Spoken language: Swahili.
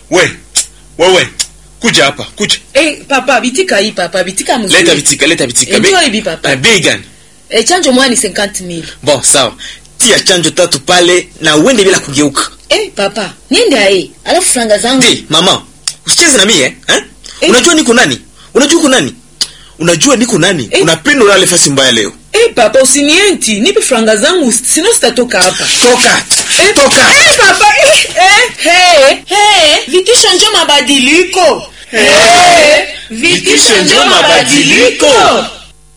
we wewe kuja hapa kuja Eh, papa bitika hii papa bitika mzuri. leta vitika leta vitika Enjoy Bei- hivi, papa. Eh, bei gani Eh, chanjo moja ni 50000. bon sawa tia chanjo tatu pale na uende bila kugeuka Eh, papa, niende ae. Alafu franga zangu. ndi mama usicheze na mie eh? eh? Eh. unajua niko nani unajua uko nani unajua niko nani Eh. unapenda ulale fasi mbaya leo Eh, papa usinienti, nipe franga zangu sino sitatoka hapa. toka Eh, toka Eh, papa. Eh, eh, hey, hey. Vitisho njo mabadiliko. Eh, Vitisho njo mabadiliko.